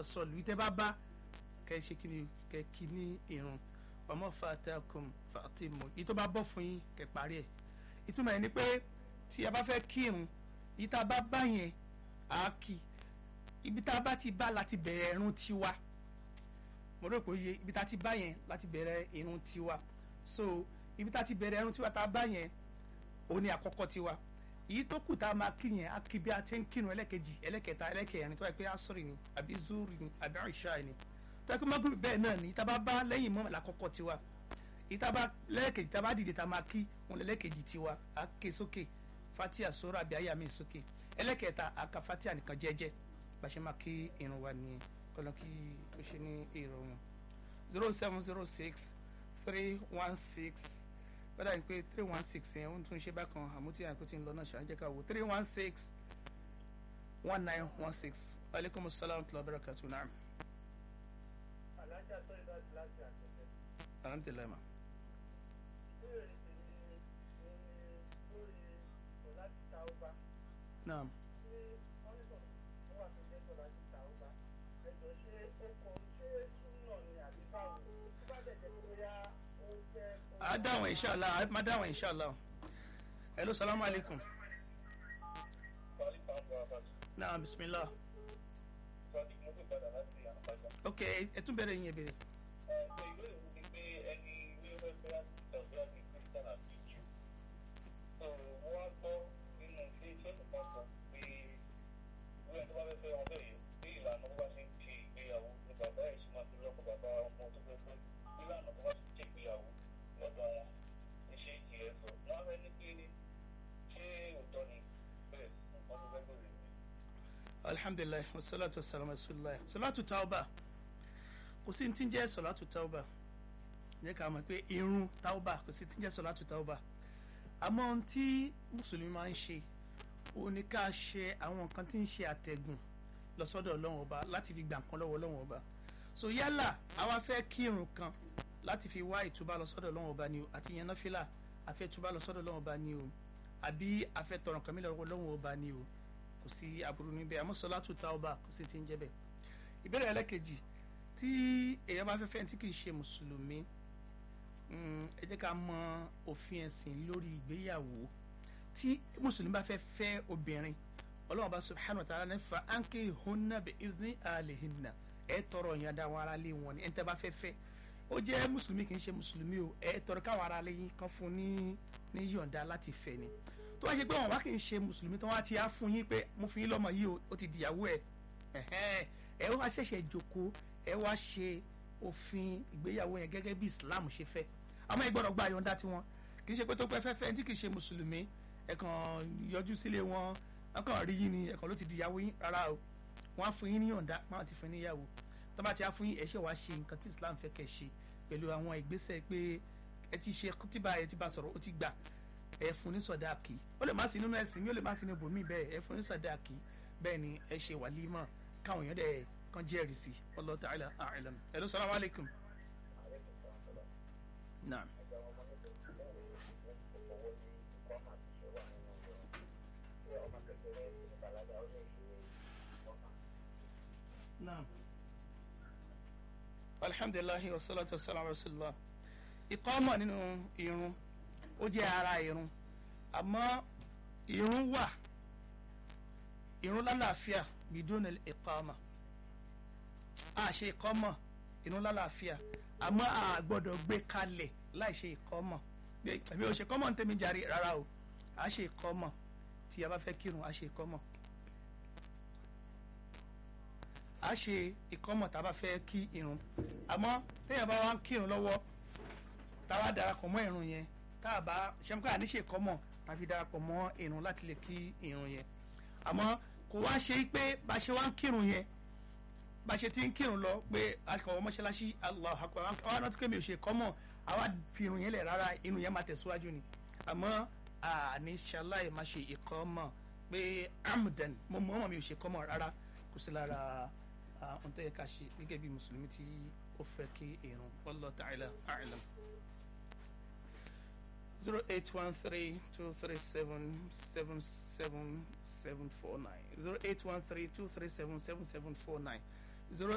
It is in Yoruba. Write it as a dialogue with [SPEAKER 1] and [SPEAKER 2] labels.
[SPEAKER 1] sọ̀lù ìtẹ́ bá bá kẹ́ ṣe kí ni kẹ́ kí ní irun ọmọ fatakum fatimu yìí tó bá bọ́ fún yín kẹ́ parí ẹ̀ ìtumọ̀ ẹ̀ ni pé tí a bá fẹ́ kírun yìí tá a bá bá yẹn á kí ibi tá a bá ti bá láti bẹ̀rẹ̀ irun tiwa mo rò pé ó yẹ ibi tá a ti bá yẹn láti bẹ̀rẹ̀ irun tiwa so ibi tá a ti bẹ̀rẹ̀ irun tiwa tá a bá yẹn òun ni àkọ́kọ́ tiwa èyí tó kù tá a máa kí yẹn á kí bí a ti ń kírun ẹlẹ́kejì ẹlẹ́kẹta ẹlẹ́kẹrin tó yẹ pé asọ́rì ni àbí zuri ni àbí àìṣá ni tó yẹ pé mọ́gùrù bẹ́ẹ̀ náà ni tá a bá bá lẹ́yìn mọ́ làkọ́kọ́ tiwa èyí tá a bá lẹ́lẹ́kejì tá a bá dìde tá a máa kí wọn lẹ́lẹ́kejì tiwa á ké sókè fatia sọ́rọ̀ àbí àyà mi sókè ẹlẹ́kẹta á ka fatia nìkan jẹ́jẹ́ bá ṣe máa kí irun wa nìyẹn kọ́lọ́ kí ó ṣe ní ìrọ̀rùn zero seven zero six three one six bẹ́ẹ̀ ni pé three one six yẹn ó tún ṣe bákan àmútí àìkú tí ń lọ náà ṣàǹjẹ́ ká wò three one six one nine one six aleykum salaam wa barakatu naam.
[SPEAKER 2] alájà tó ìlú àti láti àtẹ̀tẹ̀.
[SPEAKER 1] alhamdulilayi ma.
[SPEAKER 2] ìbéèrè tèmi ni lórí ọ̀la ti ta ọba.
[SPEAKER 1] naam.
[SPEAKER 2] ṣé wọ́n ní sọ̀rọ̀ tó wà tó jẹ́ sọ̀rọ̀ ti ta ọba. ẹ̀jọ̀ ṣé ó kọ ṣé súnà ni àbí báwo tó bá dẹ̀ jẹ́ pé bóyá ó jẹ́.
[SPEAKER 1] a dáhùn inshallah a máa dáhùn inshallah. hello salaam aleykum. naam bisimilah. ok ẹ tún bẹ̀rẹ̀ yín ẹ bẹ̀rẹ̀. alhamdulilayi wasalatu wasalamu rasulillah salatu tauba kò sí ti ń jẹ́ salatu tauba jẹ́ ká mọ̀ pé irun tauba kò sí ti ń jẹ́ salatu tauba àmọ́ ohun tí mùsùlùmí máa ń ṣe òun ni ká ṣe àwọn nǹkan tí ń ṣe àtẹ̀gùn lọ sọ́dọ̀ ọlọ́run ọba láti fi gbà nǹkan lọ́wọ́ ọlọ́run ọba so yálà àwa fẹ́ kírun kan láti fi wá ìtúbà lọ sọ́dọ̀ ọlọ́run ọba ni o àti yẹn náfìlà àfẹ́ ìtúbà lọ sọ́dọ̀ ọlọ́run ọba ni o àbí àfẹ́ tọrọ nǹkan mi lọ́wọ́ ọlọ́run ọba ni o kò sí aburú níbẹ̀ àmọ́ sọlátù tauba kò sí ti ń jẹ́ bẹ́ẹ̀. ìbéèrè ẹlẹ́kejì tí èèyàn bá fẹ́ fẹ́ tí kì í ṣe mùsùlùmí ẹ jẹ́ ká mọ òfin ẹ̀sìn lórí ìgbéyàwó tí mùsùlùmí bá fẹ́ fẹ́ obìnrin ọlọ́run bá subhanahu wa ta'ala ní fa anke hunna bi izni alihinna ẹ tọrọ ìyàn dá àwọn aráalé wọn ni ẹ tẹ́ bá fẹ́ fẹ́ ó jẹ́ mùsùlùmí kì í ṣe mùsùlùmí o ẹ tọrọ káwọn aráalé yín kan fún ní ní yọ̀ǹda láti fẹ́ ni tó wá ṣe pé wọn wá kì í ṣe mùsùlùmí tó wá ti á fún yín pé mo fi yín lọ́mọ yìí o ó ti dìyàwó ẹ ẹ wá ṣẹ̀ṣẹ̀ jókòó ẹ wá ṣe òfin ìgbéyàwó yẹn gẹ́gẹ́ bí Islam ṣe fẹ́ àmọ́ ẹ gbọ́dọ̀ gba àyọ̀ǹda tiwọn kì í ṣe pé tó pẹ́ fẹ́fẹ́ tí kì í ṣe mùsùlùmí ẹ kàn yọjú sílé wọn wọn kàn rí yín ni ẹ kàn ló ti dìyàwó yín rárá o wọn á fún yín ní yọ̀ǹda wọn á ti fún yín níyàwó tó bá ti á fún yín ẹ ṣe wá ṣe nǹkan tí Islam fẹ́ kẹ́ ṣe pẹ̀lú àwọn ìgbésẹ̀ pé ẹ ti ṣe kútìbà ẹ ti bá sọ̀rọ̀ ó ti gbà ẹ fún ní sọdáàkì ó lè má sí nínú ẹsìn mi ó lè má sí ní ibòmí bẹ́ẹ̀ ẹ fún ní sọdáàkì bẹ́ẹ̀ ni ẹ ṣe wàlímọ̀ káwọn èèyàn dẹ̀ kan jẹ́rìí sí Allahu ta'ala a'lam ẹ ló salamu alaykum. naam. naam. alhamdulilahi wa salatu wa salam wa rasulillah ìkọ́mọ̀ nínú irun ó jẹ́ ara irun àmọ́ irun wà irun lálàáfíà bidúnà ìkọ́mọ̀ a ṣe ìkọ́mọ̀ irun lálàáfíà àmọ́ a gbọ́dọ̀ gbé kalẹ̀ láì ṣe ìkọ́mọ̀ èmi ò ṣe kọ́mọ̀ ní tèmi jàre rárá o a ṣe ìkọ́mọ̀ tí a bá fẹ́ kírun a ṣe ìkọ́mọ̀ a ṣe ìkọ́mọ̀ tá a bá fẹ́ kí irun àmọ́ téèyàn bá wá ń kírun lọ́wọ́ tá a wá darapọ̀ mọ́ irun yẹn tá a bá ṣẹ́mukọ́ àníṣe kọ́mọ̀ tàbí darapọ̀ mọ́ irun láti lè kí irun yẹn àmọ́ kò wá ṣe pé bá ṣe wá ń kírun yẹn bá ṣe ti ń kírun lọ pé akọ̀wọ́ mọ́ṣáláṣí Allahu Akbar àwọn àna tó kémi ò ṣe kọ́mọ̀ àwa fi irun yẹn lẹ̀ rárá irun yẹn máa tẹ̀síwájú ni àmọ́ àní ṣaláì máa ṣe ìkọ́mọ̀ pé amdan mo mọ̀ ọ́n mi ò ṣe kọ́mọ̀ rárá kò sí lára ohun tó yẹ ká ṣe gẹ́gẹ́ bí mùsùlùmí tí ó fẹ́ kí irun wallahu ta'ala a'lam. 0813-237-7749 0813-237-7749